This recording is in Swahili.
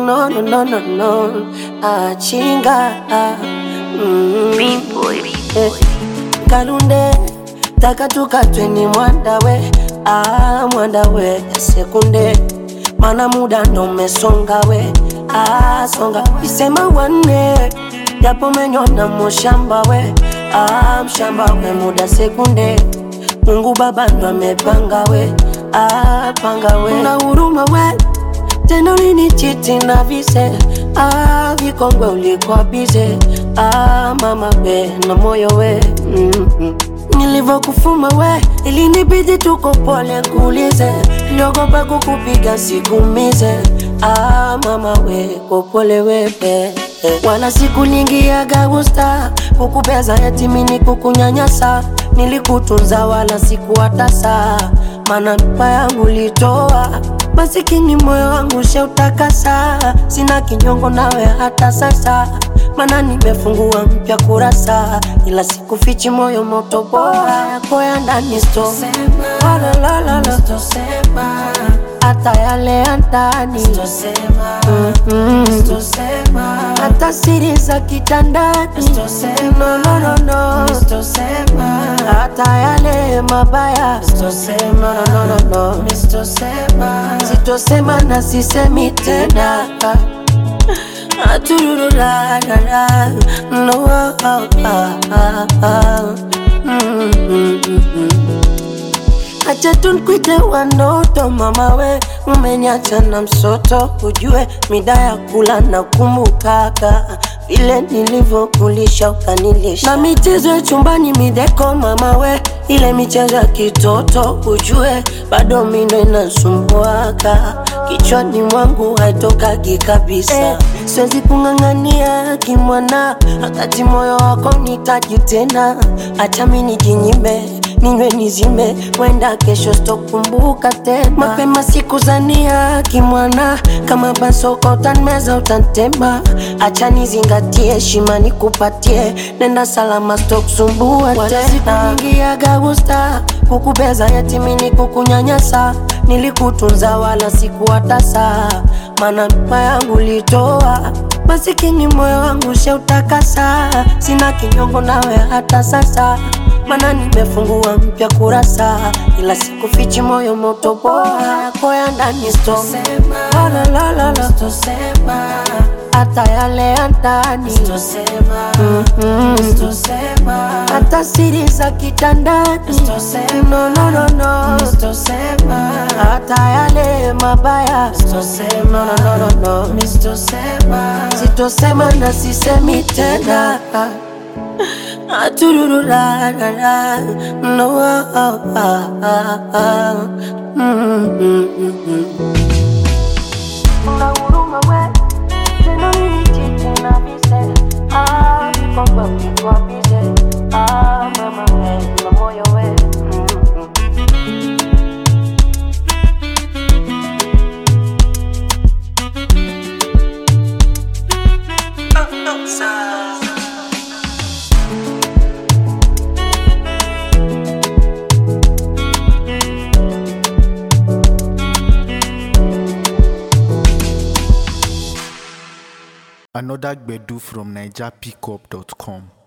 no, no, no, no, no. Achinga. Mm. Eh, Kalunde takatukatwe ni mwandawe ah, mwandawe sekunde mana muda ndo umesonga we ah, songa isema wanne japo menyona mushamba we ah, mshamba we muda sekunde Mungu Baba ndo amepanga we ah, panga we una huruma we tena ulinichiti na vise ah, vikongwe ulikuwa bize ah, mama we na moyo we mm-hmm. Nilivyokufuma we ilinibidi tuko pole kuulize, niliogopa kukupiga sikumize ah, mama we kopole wewe wala sikulingiaga gusta kukupeza yatimini kukunyanyasa nilikutunza wala sikuwatasa mana mpa yangu litoa masikini moyo wangu sheutakasa sina kinyongo nawe hata sasa mana nimefungua mpya kurasa ila sikufichi moyo moto bora yako ya ndani sto Walalalala. hata yale ya ndani Mm-mm. hata siri za kitandani no, no, no, no. hata yale mabaya no, no, no, no, no. sitosema na sisemi tena Aturururarara. no, ah, ah, ah, ah. Mm, mm, mm, mm. Acha tunkwite wanoto mama we, umeniacha na msoto, ujue mida ya kula na kumbukaka vile nilivyokulisha ukanilisha, na michezo ya chumbani mideko mama we, ile michezo ya kitoto ujue bado mindo inasumbuaka kichwani mwangu haitokagi kabisa eh, siwezi kung'ang'ania kimwana, wakati moyo wako nitaji tena, acha mi nijinyime ninywe nizime, wenda kesho sitokumbuka tena. Mapema sikuzania kimwana, kama basoko utanmeza utantema, acha nizingatie heshima nikupatie, nenda salama sitokusumbua tena. Sikuingiaga gusta kukubeza yatimini kukunyanyasa, nilikutunza wala sikuwatasa, mana mpa yangu litoa masikini moyo wangu sheutakasa, sina kinyongo nawe hata sasa mana nimefungua mpya kurasa, ila sikufichi moyo moto bora yako ya ndani sto Walalalala. hata yale ya ndani Mm-mm. hata siri za kitandani no, no, no, no. hata yale mabaya no, no, no, no, no. sitosema na sisemi tena Aturururarara. No, ah, ah, ah, ah. Mm, mm, mm, mm. Una huruma we, tena ulinichiti na vise. Ah, vikongwe ulikuwa bize. Ah, mama we, na moyo we. Mm, mm. Another Gbedu from NigerPickup.com.